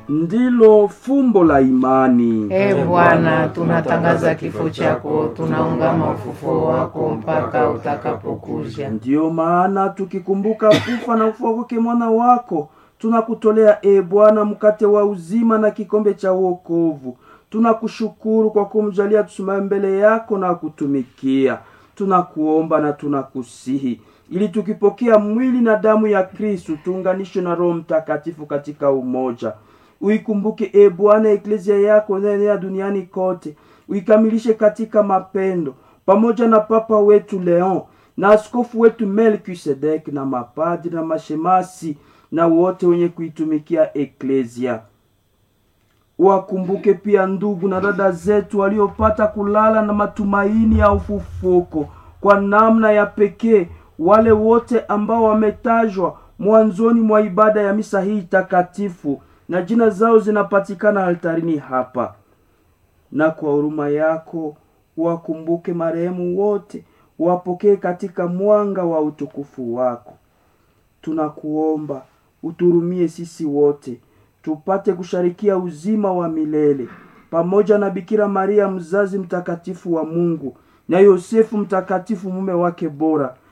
ndilo fumbo la imani. E Bwana, tunatangaza kifo chako, tunaungama ufufuo wako mpaka utakapokuja. Ndiyo maana tukikumbuka kufa na kufufuka kwake mwana wako, tunakutolea e Bwana mkate wa uzima na kikombe cha wokovu. Tunakushukuru kwa kumjalia tusimame mbele yako na kutumikia. Tunakuomba na tunakusihi ili tukipokea mwili na damu ya Kristu tuunganishwe na Roho Mtakatifu katika umoja. Uikumbuke e Bwana eklezia yako inayoenea duniani kote, uikamilishe katika mapendo, pamoja na Papa wetu Leon na askofu wetu Melkisedek na mapadri na mashemasi na wote wenye kuitumikia eklezia. Wakumbuke pia ndugu na dada zetu waliopata kulala na matumaini ya ufufuko, kwa namna ya pekee wale wote ambao wametajwa mwanzoni mwa ibada ya misa hii takatifu na jina zao zinapatikana altarini hapa. Na kwa huruma yako wakumbuke marehemu wote, wapokee katika mwanga wa utukufu wako. Tunakuomba uturumie sisi wote tupate kusharikia uzima wa milele pamoja na Bikira Maria mzazi mtakatifu wa Mungu na Yosefu mtakatifu mume wake bora